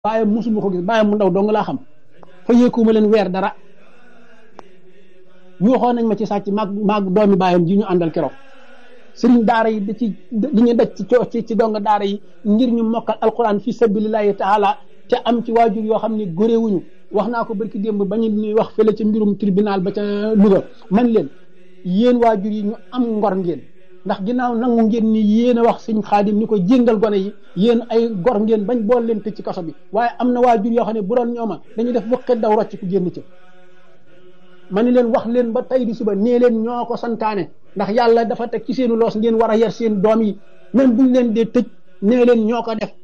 bàyyam musuma ko gis bàyyam mu ndaw dong laa xam fa yéekuma leen weer dara ñu waxoon nañ ma ci sàcc maag maag doomi bàyyam ji ñu àndal keroog sëriñ daara yi da ci di ñu daj ci ci dong daara yi ngir ñu mokkal alquran fi sabilillahi taala te am ci waajur yoo xam ne góréewuñu wax naa ko barki démb ba ñu ñuy wax fële ci mbirum tribunal ba ca Louga man leen yéen waajur yi ñu am ngor ngeen ndax ginnaaw nangu ngeen ni yéen a wax sëñ xaadim ni ko jéngal gone yi yéen ay gor ngeen bañ bool leen tëj ci kaso bi waaye am na waajur yoo xam ne bu doon ñooma dañuy def bu daw rocc ku génn ca ma ni leen wax leen ba tey di suba nee leen ñoo ko santaane ndax yàlla dafa teg ci seenu loos ngeen war a yar seen doom yi même buñ leen dee tëj nee leen ñoo ko def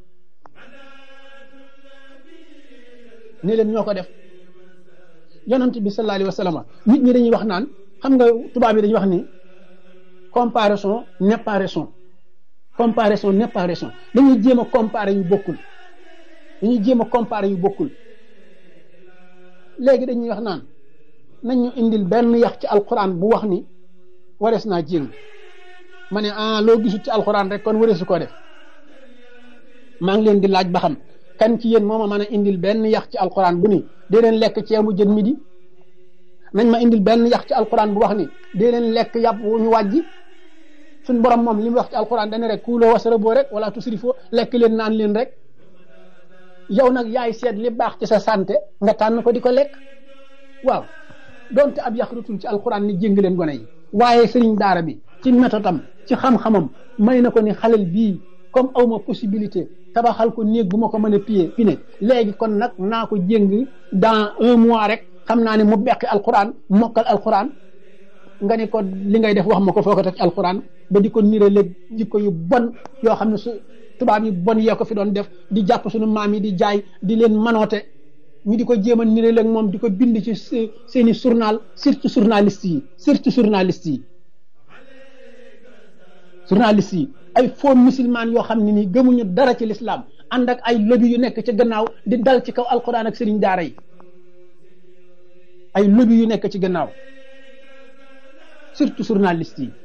nee leen ñoo ko def yonent bi sallallahu alayhi wa sallam nit ñi dañuy wax naan xam nga tubaab yi dañuy wax ni comparaison n'est pas raison comparaison n'est pas raison dañuy jéem a comparer yu bokkul dañuy jéem a comparer yu bokkul léegi dañuy wax naan nañ ñu indil benn yax ci alquran bu wax ni warees naa jéng ma ne ah loo gisut ci alquran rek kon wareesu koo def maa ngi leen di laaj ba xam kan ci yéen moo ma mën a indil benn yax ci alquran bu ni dee leen lekk ceebu jën midi nañ ma indil benn yax ci alquran bu wax ni dee leen lekk yàpp wu ñu wàjji suñ borom moom li mu wax ci alquran dane rek kuuloo wasaraboo rek wala tusrifoo lekk leen naan leen rek yow nag yaay seet li baax ci sa santé nga tànn ko di ko lekk waaw donte ab yax rutul ci alquran ni jéng leen gone yi waaye sëriñ daara bi ci métodam ci xam-xamam may na ko ni xalel bii comme awma possibilité tabaxal ko néeg bu ma ko mën a piye pi ne léegi kon nag naa ko jéng dans un mois rek xam naa ne mu beqi alquran mokkal alquran nga ni ko li ngay def wax ma ko foo ko teg alquran ba di ko nire léeg jikko yu bon yoo xam ne su tubaab yi bon yee ko fi doon def di jàpp suñu maam yi di jaay di leen manoote ñu di ko jéem a nire léeg moom di ko bind ci seeni journal surtout journaliste yi surtout journaliste yi journaliste yi ay faux musulman yoo xam ne nii gëmuñu dara ci l'islam ànd ak ay lobby yu nekk ci gannaaw di dal ci kaw alquran ak sëriñ daara yi ay lobby yu nekk ci gannaaw surtout journaliste yi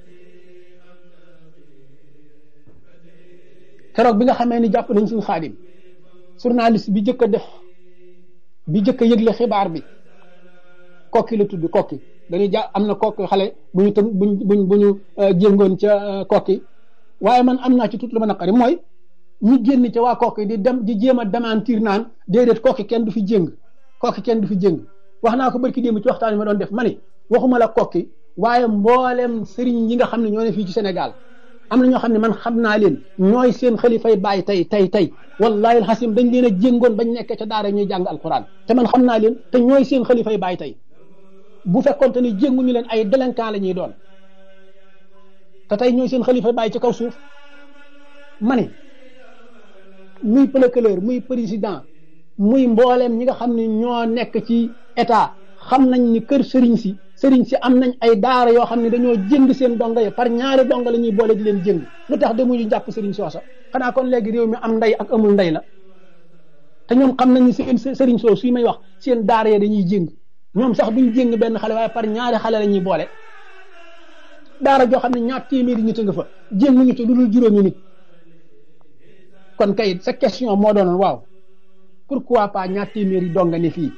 keroog bi nga xamee ni jàpp nañ suñu xaadim journaliste bi jëkk a def bi jëkk a yëgle xibaar bi kokki la tudd kokki dañuy ja am na kokki xale bu ñu tën buñ buñ bu ñu jéngoon ca kokki waaye man am naa ci tout lu ma naqari mooy ñu génn ca waa kokki di dem di jéem a démentir naan déedéet kokki kenn du fi jéng kokki kenn du fi jéng wax naa ko barki démb ci waxtaan yi ma doon def ma ni waxuma la kokki waaye mboolem sëriñ yi nga xam ne ñoo ne fii ci Sénégal am na ñoo xam ne man xam naa leen ñooy seen xalifay bàyyi tey tey tey wallahi alxasim dañ leen a jéngoon bañ nekk ca daara ñuy jàng alquran te man xam naa leen te ñooy seen xalifay bàyyi tey bu fekkonte ni jénguñu leen ay délinquant la ñuy doon te tey ñooy seen xalifay bàyyi ci kaw suuf ma ne muy procureur muy président muy mbooleem ñi nga xam ne ñoo nekk ci état xam nañ ni kër sëriñ si sëriñ si am nañ ay daara yoo xam ne dañoo jënd seen donga yi par ñaari donga la ñuy boole di leen jënd lu tax demuñu jàpp sëriñ soosa xanaa kon léegi réew mi am ndey ak amul ndey la te ñoom xam nañ ni seen sëriñ soo suy may wax seen daara ya dañuy jëng ñoom sax duñ jëng benn xale waaye par ñaari xale la ñuy boole daara joo xam ne ñaar téeméeri nit a nga fa jënguñu ci lu dul juróomi nit kon kay sa question moo doonoon waaw pourquoi pas ñaar téeméeri donga ne fii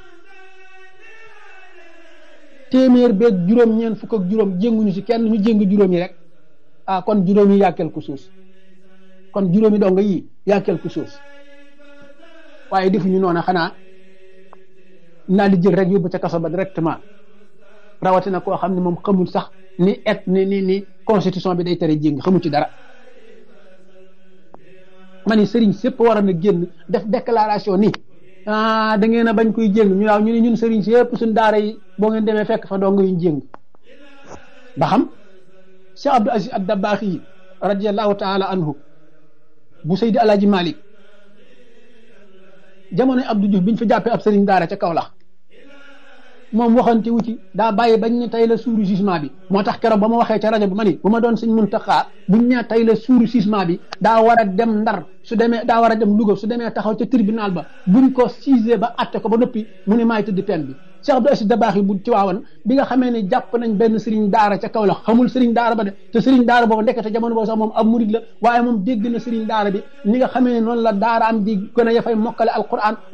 téeméer beeg juróom ñeent fukk ak juróom jénguñu ci kenn ñu jéng juróom yi rek ah kon juróom yi yaa quelque chose kon juróomi donga yi yaa quelque chose waaye defuñu noonu xanaa naa di jël rek yóbbu ca kaso ba directement rawatina koo xam ne moom xamul sax ni et ni ni ni constitution bi day tere jéng xamul ci dara ma ni sëriñ sépp war na génn def déclaration ni ah da ngeen a bañ koy jéng ñu waaw ñu ne ñun sëriñ si yëpp suñ daara yi boo ngeen demee fekk fa dong yuñ jéng ba xam Cheikh Abdou Aziz ad-Dabbaax yi radiallahu taala anhu bu Seydi Alaaji Malik jamono Abdou Diouf biñ fa jàppee ab sëriñ daara ca Kaolack moom waxante wu ci daa bàyyi bañ ne tey la suuru jugement bi moo tax keroog ba ma waxee ca rajo bi ma ni bu ma doon sëñ Muntaxa buñ ne tey la suuru jugement bi daa war a dem Ndar su demee daa war a dem Louga su demee taxaw ca tribunal ba buñ ko siisee ba atte ko ba noppi mu ne maay tëdd peine bi Cheikh Abdou Aziz Dabakh bu ci waawan bi nga xamee ne jàpp nañ benn sëriñ daara ca kaw la xamul sëriñ daara ba de te sëriñ daara boobu ndekete jamono boobu sax moom ab murid la waaye moom dégg na sëriñ daara bi ni nga xamee ne noonu la daara am di gën a yafay mokkale alquran